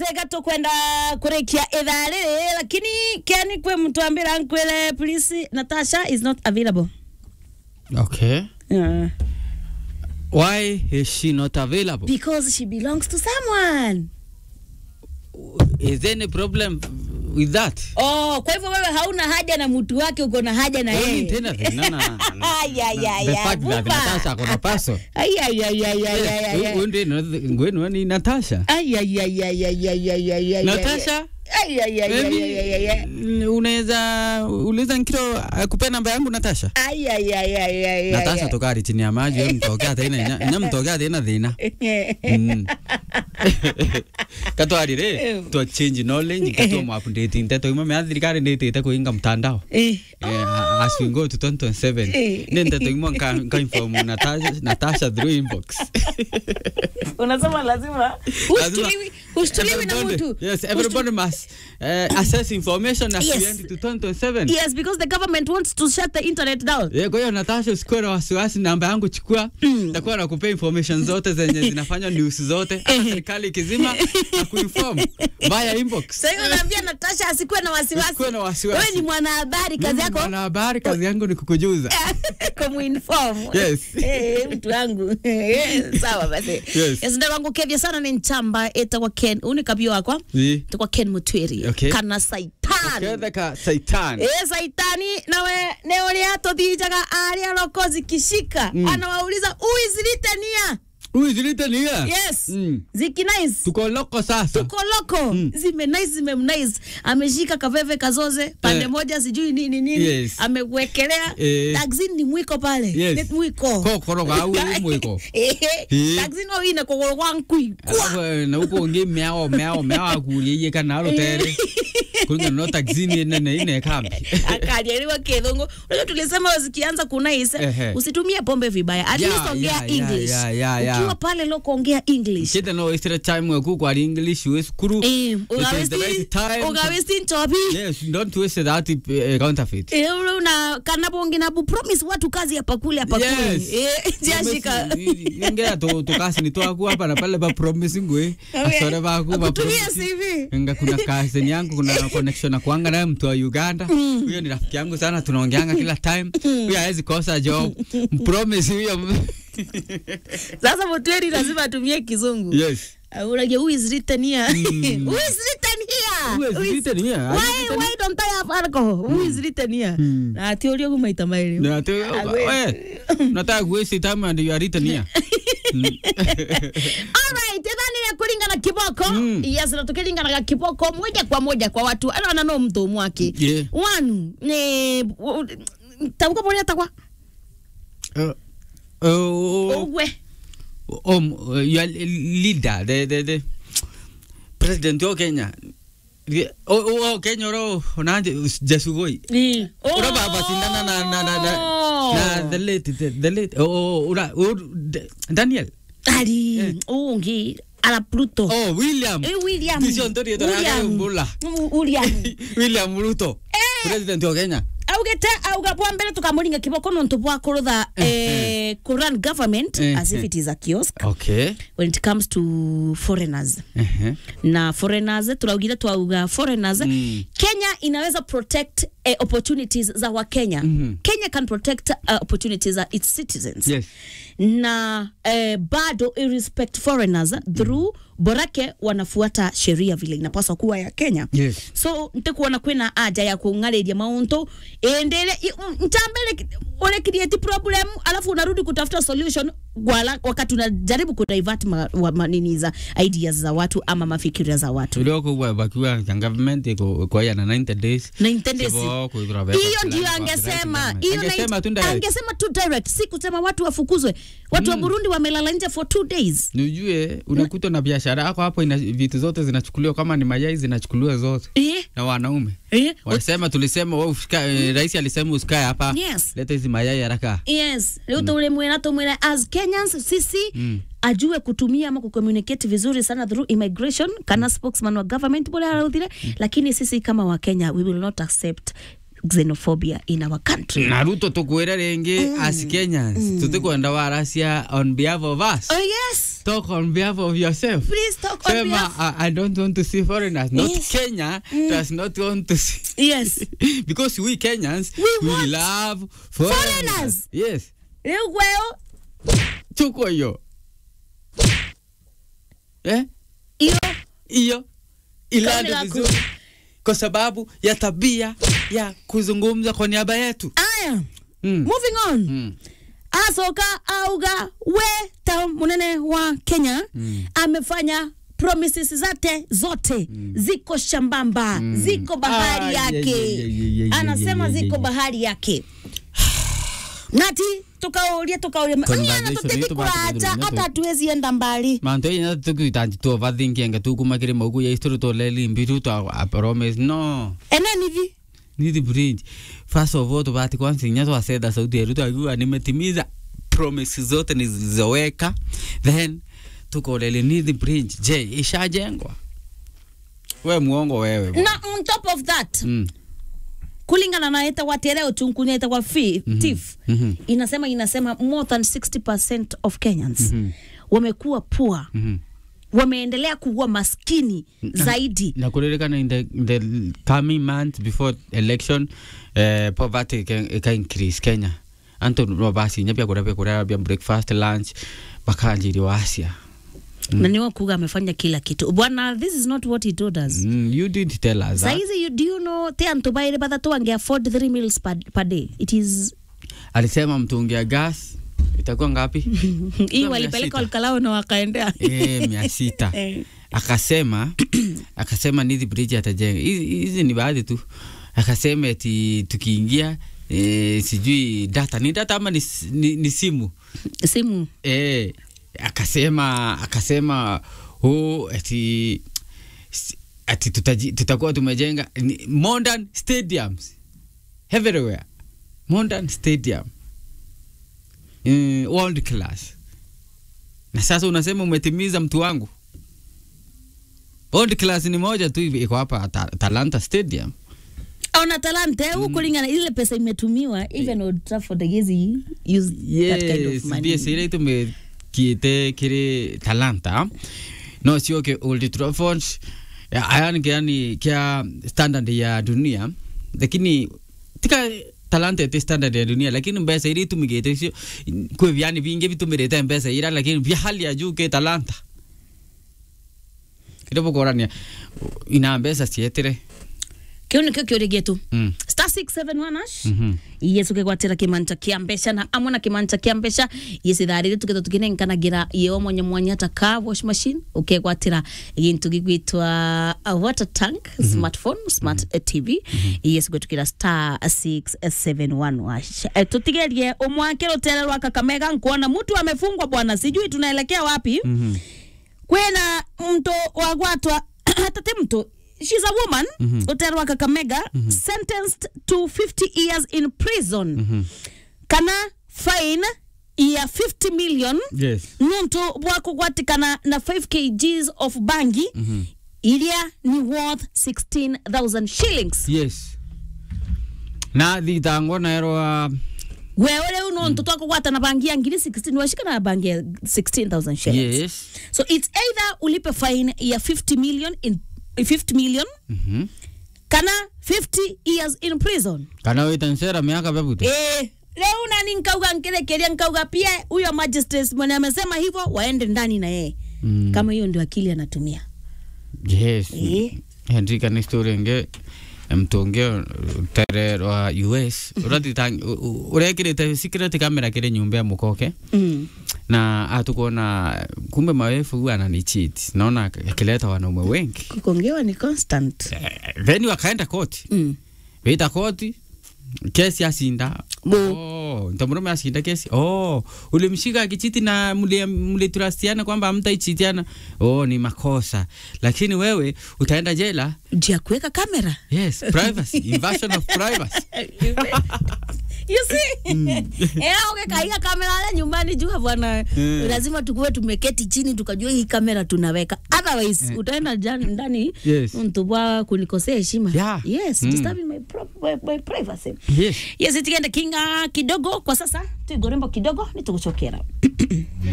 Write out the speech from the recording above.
twega tukwenda kurikia ithaa riri lakini keni kwe mtu ambira nkwire please natasha is not available Okay. uh, Why is she not available? because she belongs to someone Is there any problem with that? oh kwa hivyo wewe hauna haja na mtu wake uko na haja na Kwani yeye tena tena na- na- Ay, ay, ay, the ay, fact that buba. Natasha akona paso. Ay, ay, ay, ay, ay, ay, ay, ay. Wewe ndio ngwenu ni Natasha. Ay, ay, ay, ay, ay, ay, ay, ay, ay, Natasha? Ay, ay, ay, ay, ay, ay, ay, ay. Yaani, unaweza uliza nkiro akupea namba yangu Natasha? Ay, ay, ay, ay, ay, ay, Natasha ay. tokari chini ya maji wewe mtokea tena nya mtokea tena thina. Mm. katwarire twa change knowledge katwa mu update nteto imwe mea thirikari nditite kuinga mtandao Eh. Eh, as we go to 2027 Eh. ni nteto imwe nka nka inform Natasha Natasha through inbox unasema lazima hushtuliwi hushtuliwi na Everybody- mtu yes everybody must uh, assess information as Yes. we enter to 2027 yes because the government wants to shut the internet down Yeah, kwa hiyo Natasha usikuwe na wasiwasi, namba yangu chukua, nitakuwa nakupea information zote zenye zinafanya news zote, hata serikali ikizima na kuinform via inbox. sasa hiyo naambia Natasha asikuwe na wasiwasi Usikuwe na wasiwasi. wewe ni mwanahabari kazi Mimi yako mwanahabari, kazi yangu ni kukujuza. kumuinform Yes. Eh, mtu wangu Eh, sawa basi Yes. yes ndio wangu kevya sana ni nchamba etagwa Ken uni kabio wakwa Ni etagwa Ken Mutwiri Okay. kana saitan kethe ka saitan. Eh, saitani nawe ne uria tuthijaga aria roko zikishika anawauliza who is written here Huyu zilite ni ya? yes Mm. ziki nice Tuko loko sasa. tuko loko zime nice zime nice ameshika kaveve kazoze pande Eh. moja sijui nini nini Yes. amewekelea Eh. taxi ni mwiko pale Yes. Ni mwiko Kokoro ga au mwiko. Eh, Eh. taxi no ine kogoro kwa nkui Alafu eh, na huko ngi meao meao meao akurie kana rotere. Kulinga no taxini nene ine kambi. akalielewa kidhungu unajua tulisema zikianza kunaise Ehe. usitumie pombe vibaya at Yeah, least ongea yeah, yeah, english yeah, yeah, yeah. ukiwa pale loko ongea english Kida no wasted time weku kwa English we skuru. Eh, It is the right time. to- ugawesti nchobi Yes, don't waste that uh, counterfeit. Eh, ule una kanapongi na promise watu kazi hapa kule hapa Yes. kule eh jashika Ngea to to kasi ni twaku hapa na pale ba promise ngwe. Okay. Asore ba ku ba Akutumia promise. CV. Nga kuna kasi yangu kuna connection na kuanga naye mtu wa Uganda. Huyo ni rafiki yangu sana tunaongeanga kila time. Huyo hawezi kosa job. Promise huyo. sasa motweri lazima atumie kizungu Yes. Uh, unajua who is written here who is written here Who is written here? Are you why written- why don't I have alcohol who is written here na ati ulio kumaita maili Na tu we nataka kuwaste time and you are written here. Alright, ethani kulingana kiboko Mm. yes na tukilingana kiboko moja kwa moja kwa watu ana ana no mtu mwake Yeah. one ne tabuka pole takwa Uh, uh, ogwe um, uh, your leader, the, the, the president wa Kenya. The- Oh, oh, oh, Kenya ro nanje Jasugoi. ni Ura baba sindana na na na na, na the late the, the late oh, oh ura oh, D- Daniel. ali ungi ala Pluto Oh, William. Eh, William Tisho ntori to William. bula. Mm, William William Ruto. President wa Kenya. augete auga bwa mbere tukamuringa kiboko nontu bwa kurutha eh, kurun government Eh, as if eh. it is a kiosk Okay. when it comes to foreigners Uh-huh. na foreigners turaugire twauga foreigners Mm. kenya inaweza protect eh, opportunities za wakenya Mhm. kenya can protect uh, opportunities za its citizens Yes. na eh, bado irrespect foreigners through borake wanafuata sheria vile inapaswa kuwa ya kenya Yes. so ntikuona kwina aja ya kung'arĩria mauntu endele ntambele ule create problem alafu unarudi kutafuta solution wala, wakati unajaribu kudivert ma, wa, manini za ideas za watu ama mafikiria za watu tulioko kwa bakiwa ya government iko kwa ya na 90 days na intendesi Sebo kuithura beka hiyo fulani ndio kwa angesema president. hiyo angesema tu na- direct. angesema tu direct si kusema watu wafukuzwe watu wa burundi wamelala nje for two days nijue unakuta na biashara yako hapo ina vitu zote zinachukuliwa kama ni mayai zinachukuliwa zote eh, na wanaume eh, wanasema tulisema wewe usika, eh, rais alisema usikae hapa Yes. leta hizi mayai haraka yes rä u tå rä mwä tå mwä as kenyans sisi ajue kutumia ama kucommunicate vizuri sana through immigration kana spokesman wa government bora arauthire lakini sisi kama wakenya we will not accept xenophobia in our country na ruto tukwira ringi as kenyans tutikwenda waracia on behalf of us oh yes talk on behalf of yourself please talk on Sema, behalf I, I don't want to see foreigners. Not Yes. Kenya does not want to see. yes because we Kenyans, We we, want love foreigners. foreigners. Yes. riu gweo Tuko hiyo. Eh? iyo Hiyo. Ilande Kauli yako. vizuri. Kwa sababu ya tabia ya kuzungumza kwa niaba yetu. aya Mm. moving on Mm. asoka auga we ta munene wa kenya Mm. amefanya promises zake zote ziko shambamba ziko bahari Ah, yake ye- ye- ye- ye- ye- anasema ye- ye- ziko ye. bahari yake nati tukauria tukauria Conversation aniana tutiki yetu bado kuraja bado hata bado. hatuwezi enda mbali manto ina tukuitanji tu vathinkienge tukumakire mauku ya isturu to leli mbiru to a promise no enenivi nithi bridge first of all tubati kwanza inya twacetha sauti yetu twakiuga nimetimiza promise zote nilizoweka then tukolele nithi bridge je ishajengwa we muongo wewe bwana. na on top of that mm. kulingana na eta watereo tunkunya eta kwa fi, tif mhm. inasema inasema more than 60% of Kenyans wamekuwa poor Mhm. wameendelea kuwa maskini zaidi na kuririkana in the, in the coming months before election uh, poverty can, can increase kenya anto no basi nyapia kuria kuria bia breakfast lunch bakanjiri wasia na niwa kuga amefanya kila kitu bwana this is not what he told us mm, you did tell us that. saizi you, do you know te antu baire bathatu wange afford 3 meals per, per day it is alisema mtungi ya gas itakuwa ngapi hii mia walipeleka sita. walkalao na wakaendea e, mia sita Eh. akasema akasema nithi bridge atajenga hizi hizi ni baadhi tu akasema eti tukiingia e, sijui data ni data ama ni, s- ni, ni simu simu e, akasema akasema huu ati s- ati tutaji, tutakuwa tumejenga ni modern stadiums everywhere modern stadium mm, world class na sasa unasema umetimiza mtu wangu world class ni moja tu hivi iko hapa ta, Talanta Stadium ona talanta mm. kulingana ile pesa imetumiwa even Old Trafford haiwezi use that kind of yes money ndiye sire tumekiite kiri Talanta no sio ke Old Trafford ya- ayani yani kia standard ya dunia lakini tika talanta ete standard ya dunia lakini mbesa iri tumigite sio kwe vyani vingi vitumirite mbesa ira lakini vya hali ya juu ke talanta kidogo korania ina mbesa sietire kiu nikio kiuria gitu mm. star 671 ash mhm yesu kegwatira kimanta kia mbeca na amwe na kimanta kia mbeca yesitharire tukitho tukinenkanagira yeo mwanya mwanya ta car wash machine ukegwatira gintu gigwitwa a water tank smartphone smart eh, tv yesu gwetukira star 671 ash Eh, tutigerie umwake rutere rwa kakamega nkuona mtu amefungwa bwana sijui tunaelekea wapi mhm kwena mto wagwatwa tate mto she's a woman mm -hmm. uterwa kakamega mm -hmm. sentenced to 50 years in prison mm -hmm. kana fine ya 50 million yes nuntu bwa kugwatikana na 5 kgs of bangi mm -hmm. iria ni worth 16000 shillings yes na thitango naerwa wewe riu nuntu mm. twakugwatana bangi ya ngiri 16 washikana na bangi ya 16000 shillings yes so it's either ulipe fine ya 50 million in 50 million mhm kana 50 years in prison kana witansera miaka bebute eh leo nani nkauga nkirekeria nkauga pia huyo magistrate mwenye amesema hivyo waende ndani na yeye Mm. kama hiyo ndio akili anatumia yes eh henry kana story nge mtonge tere wa us uratitang urekirite secret camera kire nyumba ya mukoke mm. na atukuona kumbe mawefu huwa anani cheat naona akileta wanaume wengi kukongewa ni constant Eh, then wakaenda koti mm. wita koti kesi asinda Bo. oh, ntamurume asinda kesi oh, ulimshika akichiti na mliturastiana kwamba hamtaichitiana oh, ni makosa lakini wewe utaenda jela jia kuweka kamera yes privacy invasion of privacy you see eh ukekaiga kamera ya nyumbani jua bwana Mm. lazima tukuwe tumeketi chini tukajua hii kamera tunaweka otherwise utaenda jan- ndani Yes. mtu wa kunikosea heshima Yeah. yes Mm. disturbing my, pro- my, my privacy Yes. yes tikenda kinga kidogo kwa sasa tuigorembo kidogo nitugucokera